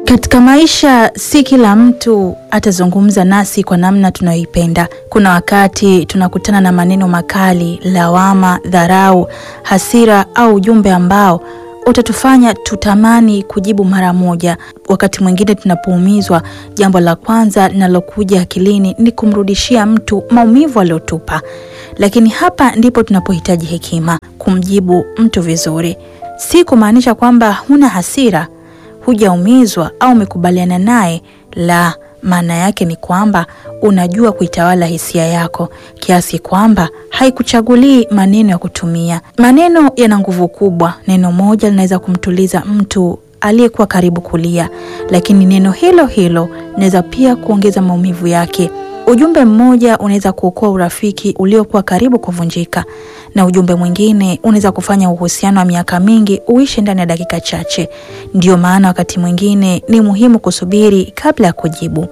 Katika maisha si kila mtu atazungumza nasi kwa namna tunayoipenda. Kuna wakati tunakutana na maneno makali, lawama, dharau, hasira au ujumbe ambao utatufanya tutamani kujibu mara moja. Wakati mwingine tunapoumizwa, jambo la kwanza linalokuja akilini ni kumrudishia mtu maumivu aliyotupa. Lakini hapa ndipo tunapohitaji hekima, kumjibu mtu vizuri. Si kumaanisha kwamba huna hasira hujaumizwa au umekubaliana naye. La, maana yake ni kwamba unajua kuitawala hisia yako kiasi kwamba haikuchagulii maneno ya kutumia. Maneno yana nguvu kubwa. Neno moja linaweza kumtuliza mtu aliyekuwa karibu kulia, lakini neno hilo hilo linaweza pia kuongeza maumivu yake. Ujumbe mmoja unaweza kuokoa urafiki uliokuwa karibu kuvunjika, na ujumbe mwingine unaweza kufanya uhusiano wa miaka mingi uishe ndani ya dakika chache. Ndiyo maana wakati mwingine ni muhimu kusubiri kabla ya kujibu.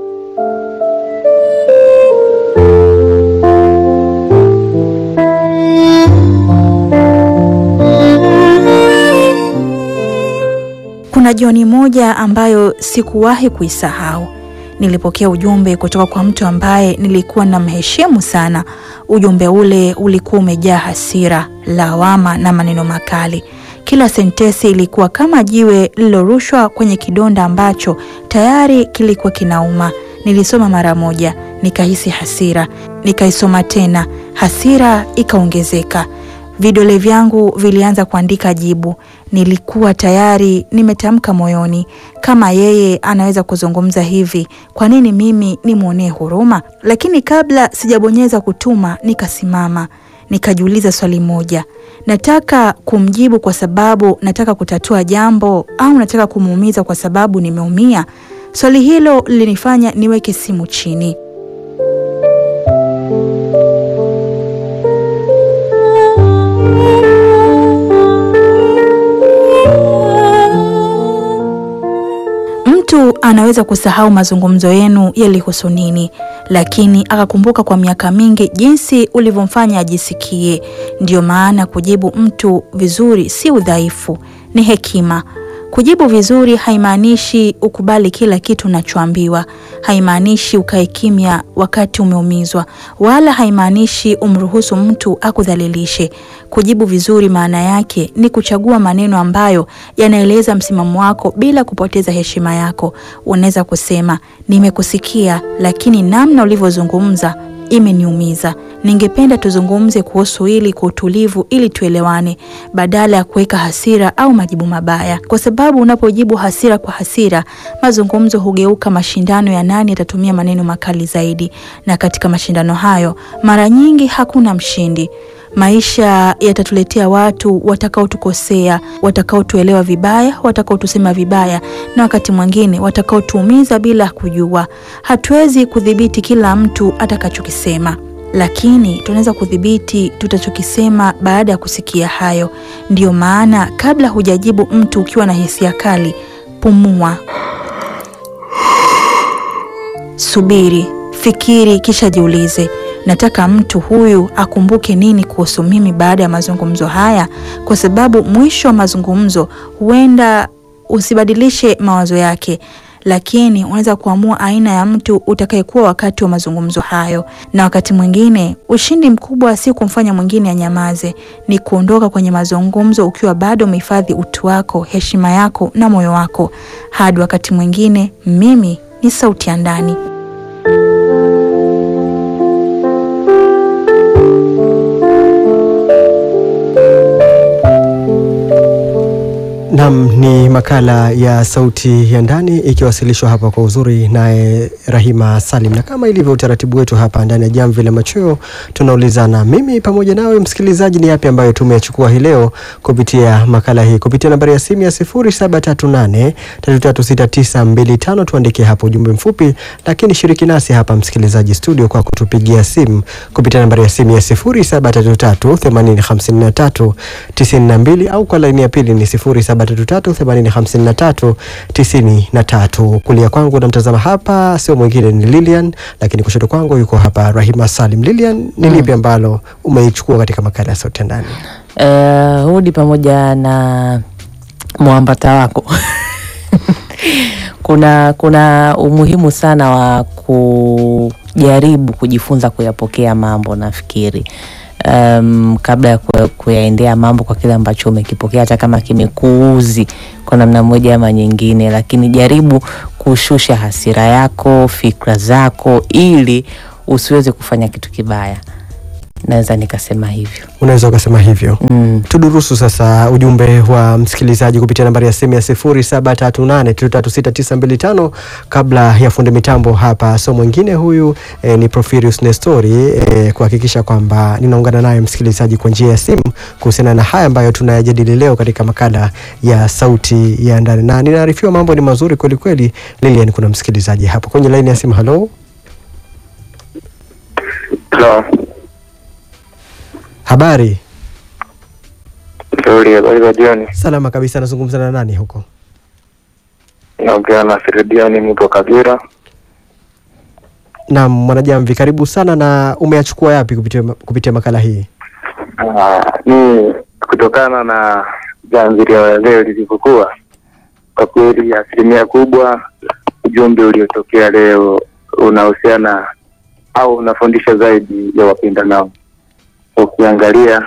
Kuna jioni moja ambayo sikuwahi kuisahau. Nilipokea ujumbe kutoka kwa mtu ambaye nilikuwa namheshimu sana. Ujumbe ule ulikuwa umejaa hasira, lawama na maneno makali. Kila sentesi ilikuwa kama jiwe lililorushwa kwenye kidonda ambacho tayari kilikuwa kinauma. Nilisoma mara moja, nikahisi hasira, nikaisoma tena, hasira ikaongezeka. Vidole vyangu vilianza kuandika jibu. Nilikuwa tayari nimetamka moyoni, kama yeye anaweza kuzungumza hivi, kwa nini mimi nimwonee huruma? Lakini kabla sijabonyeza kutuma, nikasimama, nikajiuliza swali moja: nataka kumjibu kwa sababu nataka kutatua jambo au nataka kumuumiza kwa sababu nimeumia? Swali hilo lilinifanya niweke simu chini. Mtu anaweza kusahau mazungumzo yenu yalihusu nini, lakini akakumbuka kwa miaka mingi jinsi ulivyomfanya ajisikie. Ndiyo maana kujibu mtu vizuri si udhaifu, ni hekima. Kujibu vizuri haimaanishi ukubali kila kitu unachoambiwa, haimaanishi ukae kimya wakati umeumizwa, wala haimaanishi umruhusu mtu akudhalilishe. Kujibu vizuri maana yake ni kuchagua maneno ambayo yanaeleza msimamo wako bila kupoteza heshima yako. Unaweza kusema, nimekusikia, lakini namna ulivyozungumza imeniumiza. Ningependa tuzungumze kuhusu hili kwa utulivu ili tuelewane, badala ya kuweka hasira au majibu mabaya, kwa sababu unapojibu hasira kwa hasira, mazungumzo hugeuka mashindano ya nani atatumia maneno makali zaidi, na katika mashindano hayo mara nyingi hakuna mshindi. Maisha yatatuletea watu watakaotukosea, watakaotuelewa vibaya, watakaotusema vibaya, na wakati mwingine watakaotuumiza bila kujua. Hatuwezi kudhibiti kila mtu atakachokisema, lakini tunaweza kudhibiti tutachokisema baada ya kusikia hayo. Ndiyo maana kabla hujajibu mtu ukiwa na hisia kali, pumua, subiri, fikiri, kisha jiulize nataka mtu huyu akumbuke nini kuhusu mimi baada ya mazungumzo haya, kwa sababu mwisho wa mazungumzo huenda usibadilishe mawazo yake, lakini unaweza kuamua aina ya mtu utakayekuwa wakati wa mazungumzo hayo. Na wakati mwingine ushindi mkubwa si kumfanya mwingine anyamaze, ni kuondoka kwenye mazungumzo ukiwa bado umehifadhi utu wako, heshima yako na moyo wako. Hadi wakati mwingine, mimi ni sauti ya ndani. Nam ni makala ya Sauti ya Ndani ikiwasilishwa hapa kwa uzuri naye Rahima Salim, na kama ilivyo utaratibu wetu hapa ndani ya Jamvi la Machweo, tunaulizana mimi pamoja nawe msikilizaji, ni yapi ambayo tumeyachukua hii leo kupitia makala hii, kupitia nambari ya simu ya 0738336925 tuandikie hapo ujumbe mfupi, lakini shiriki nasi hapa msikilizaji studio kwa kutupigia simu kupitia nambari ya simu ya 0733805392 au kwa laini ya pili ni 0733805393. Kulia kwangu namtazama hapa sio mwingine ni Lilian, lakini kushoto kwangu yuko hapa Rahima Salim. Lilian, ni lipi ambalo umeichukua katika makala ya Sauti ya Ndani? Uh, hudi pamoja na mwambata wako kuna kuna umuhimu sana wa kujaribu kujifunza kuyapokea mambo nafikiri um, kabla ya ku- kuyaendea mambo kwa kile ambacho umekipokea hata kama kimekuuzi kwa namna moja ama nyingine lakini jaribu kushusha hasira yako fikra zako ili usiweze kufanya kitu kibaya naweza nikasema hivyo Unaweza ukasema hivyo. mm. Tudurusu sasa ujumbe wa msikilizaji kupitia nambari ya simu ya 0738336925 kabla ya fundi mitambo hapa. So mwingine huyu eh, ni Profirius Nestori eh, kuhakikisha kwamba ninaungana naye msikilizaji kwa njia ya simu kuhusiana na haya ambayo tunayajadili leo katika makala ya sauti ya ndani, na ninaarifiwa mambo ni mazuri kweli kweli. Lilian, kuna msikilizaji hapo kwenye laini ya simu. Halo, Halo, habari? nzuri. Habari za jioni. Salama kabisa. Nazungumza na nani huko? Naongea na Firidiani mtu wa Kagera. Naam, Mwanajamvi, karibu sana. Na umeyachukua yapi kupitia, kupitia makala hii? Ah, ni kutokana na jamvi la leo lilivyokuwa, kwa kweli asilimia kubwa ujumbe uliotokea leo unahusiana au unafundisha zaidi ya wapendanao. Ukiangalia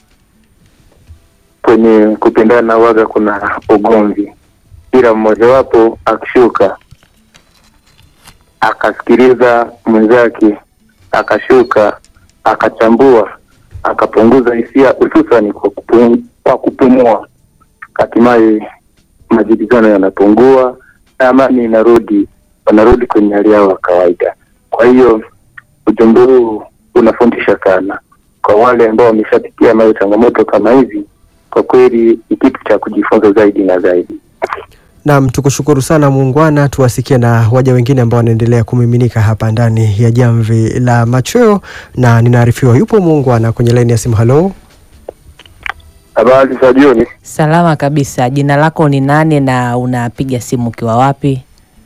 kwenye kupendana waga kuna ugomvi, ila mmojawapo akishuka akasikiliza mwenzake, akashuka akachambua, akapunguza hisia, hususani kwa kupum, kwa kupumua, hatimaye majibizano yanapungua na amani inarudi, wanarudi kwenye hali yao ya kawaida. Kwa hiyo ujumbe huu unafundisha sana kwa wale ambao wameshapitia nayo changamoto kama hizi. Kwa kweli ni kitu cha kujifunza zaidi na zaidi. Naam, tukushukuru sana muungwana. Tuwasikie na waja wengine ambao wanaendelea kumiminika hapa ndani ya jamvi la machweo, na ninaarifiwa yupo muungwana kwenye laini ya simu. Halo, Habari za jioni. salama kabisa jina lako ni nani na unapiga simu ukiwa wapi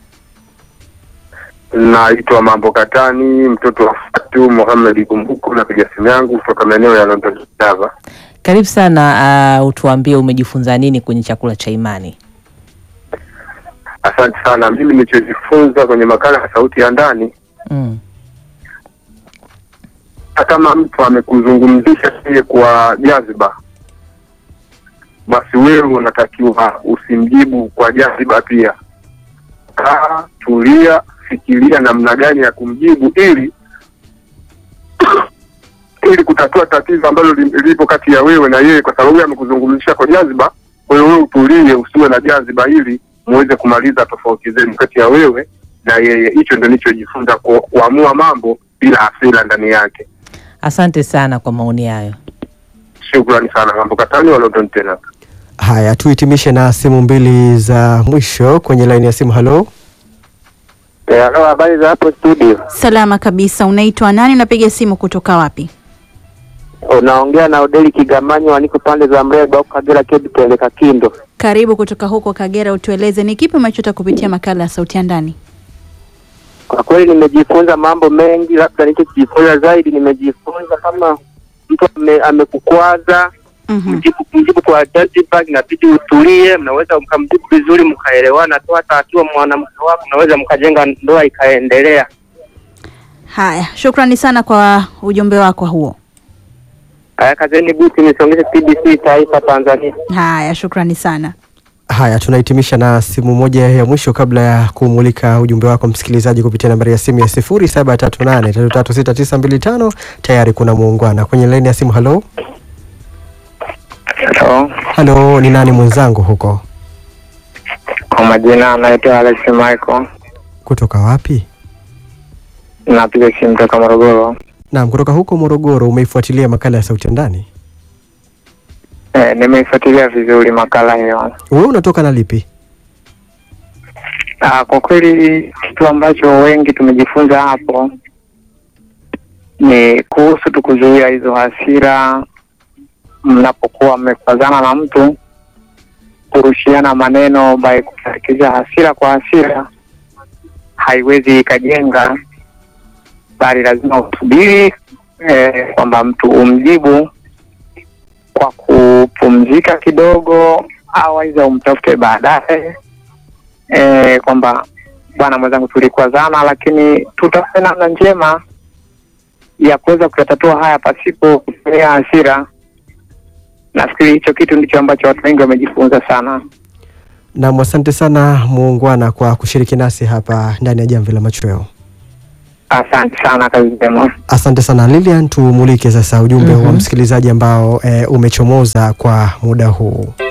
Naitwa Mambo Katani, mtoto wa Fatu Mohamed Kumbuku. Napiga simu yangu kutoka maeneo ya London Java. karibu sana uh, utuambie umejifunza nini kwenye chakula cha imani Asante sana. Mimi nilichojifunza kwenye makala ya sauti ya ndani, mm. hata kama mtu amekuzungumzisha yeye kwa jaziba, basi wewe unatakiwa usimjibu kwa jaziba pia. Kaa, tulia, fikiria namna gani ya kumjibu ili ili kutatua tatizo ambalo li- lipo kati ya wewe na yeye, kwa sababu yeye amekuzungumzisha kwa jaziba. Kwa hiyo wewe utulie, usiwe na jaziba, ili muweze kumaliza tofauti zenu kati ya wewe na yeye. Hicho ndio nilichojifunza, ku- kuamua mambo bila hasira ndani yake. asante sana kwa maoni hayo Shukrani sana, mambo katani wa London tena. haya tuhitimishe na simu mbili za mwisho kwenye laini ya simu. Halo, Halo, habari za hapo studio? Salama kabisa. Unaitwa nani? Unapiga simu kutoka wapi? Unaongea na Odeli Kigamanyi, waniko pande za Mreba huko Kagera, Kebi Peleka Kindo. Karibu kutoka huko Kagera. Utueleze ni kipi umechota kupitia makala ya sauti ya ndani? Kwa kweli nimejifunza mambo mengi, labda nilichojifunza zaidi, nimejifunza kama mtu ame- amekukwaza Mhm. mjibu mjibu kwa jaziba, inabidi utulie, mnaweza mkamjibu vizuri mkaelewana tu, hata akiwa mwanamke wako mnaweza mkajenga ndoa ikaendelea. Haya, shukrani sana kwa ujumbe wako huo. Haya, kazeni buti, nisongeshe TBC Taifa Tanzania. Haya, shukrani sana. haya tunahitimisha na simu moja ya mwisho kabla ya kumulika ujumbe wako msikilizaji kupitia nambari ya simu ya 0738336925. Tayari kuna muungwana kwenye laini ya simu. Halo, Hello. halo, ni nani mwenzangu huko, Kwa majina anaitwa Alex Michael, kutoka wapi? napiga simu toka Morogoro. Naam, kutoka huko Morogoro. Umeifuatilia makala ya sauti ya ndani? Eh, nimeifuatilia vizuri makala hiyo. Wewe unatoka na lipi? Ah, kwa kweli kitu ambacho wengi tumejifunza hapo ni kuhusu tu kuzuia hizo hasira mnapokuwa mmepazana na mtu, kurushiana maneno by kutarikisha hasira kwa hasira haiwezi ikajenga, bali lazima usubiri eh, kwamba mtu umjibu kwa kupumzika kidogo, au aidha umtafute baadaye eh, kwamba bwana mwenzangu, tulikwazana, lakini tutafute namna njema ya kuweza kuyatatua haya pasipo kutumia hasira. Nafikiri hicho kitu ndicho ambacho watu wengi wamejifunza sana. Nam, asante sana muungwana kwa kushiriki nasi hapa ndani ya Jamvi la Machweo. Asante sana, kazi njema. Asante sana Lilian, tumulike sasa ujumbe wa msikilizaji ambao e, umechomoza kwa muda huu.